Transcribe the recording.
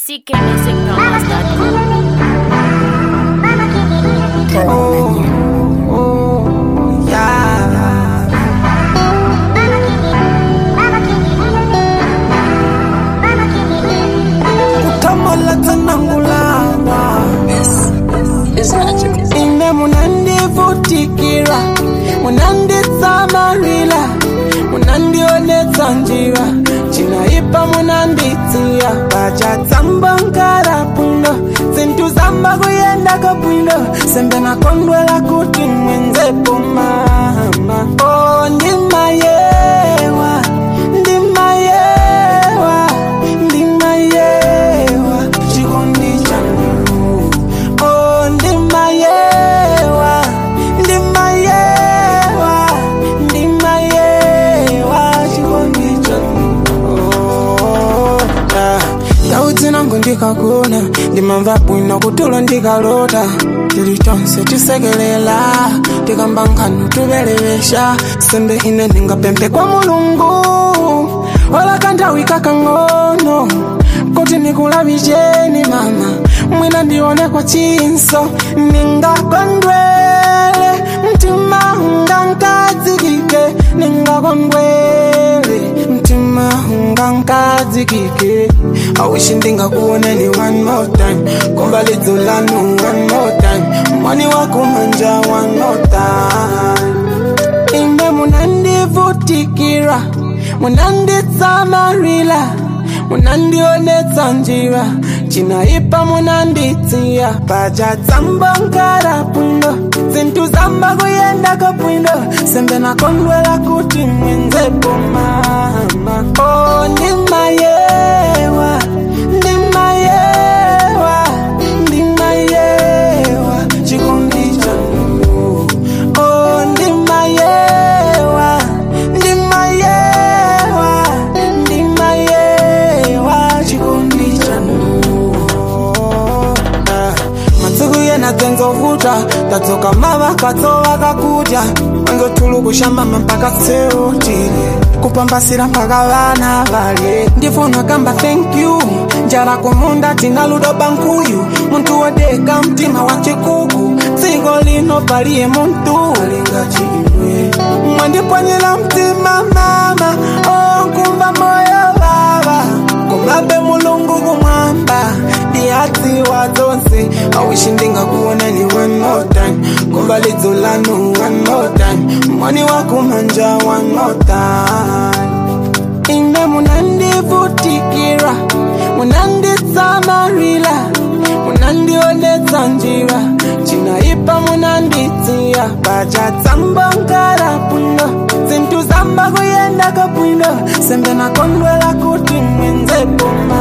ckmusicdollars.com. Utamala tanangulana ine munandivutikira munanditsamarila munandionetsa njira cinaipa munanditsiya pacatsamba nkara bwino zintu zamba kuyendaka bwino sembe nakondwela kuti mwenzepo mama oh, ndimayewa ndimayewa ndimayewa chikondi changu oh, ndimayewa ndimayewa ndimayewa chikondi changu oh, ah. ndau nangu ndikakuna ndimamva bwino kutulo ndikalota tili tonse tisekelela tikamba nkhanu tubelewesha sembe ine ndingapemphe kwa mulungu wala kanthawi kakang'ono kuti nikulavicheni mama mwina ndione kwa chinso ningakondwele mtima ungankadzikike ningakondwele mtima ungankadzikike awishi ndingakuoneni one more time komba lidzo lanu one more time mwani wakumanja one more time ine munandivutikira munanditsamarila munandionetsa njira cinaipa munanditsiya pacatsamba nkara bwino zintu zamba kuyendaka bwino sembe nakondwela kuti mwenzepo mama oh, ndimayewa ndimayewa ndimayewa chikondi changu oh, ndimayewa ndimayewa ndimayewa chikondi changu Ah, masiku yena dzenzovuta tadzoka mava katsova kakudya wanzotulukushamba mpaka seutile kupambasira mpaka vana valye ndifuna kamba thank you njala kumunda tina ludo bankuyu muntu wodeka mtima wa chikuku dziko lino paliye muntu alingachimwe mwandipwanyira mtima mama onkumva moyo vava kumabe mulungu kumwamba ndiyadziwa dzonse awishi ndingakuonani one more time kumva lidzo lanu one more time mwani wakumanja one more time ine munandivutikira munanditsamarila munandionetsa njira cinaipa munanditsiya pacatsamba nkara bwino zintu zamba kuyendaka bwino sembe nakondwela kuti mwenzepo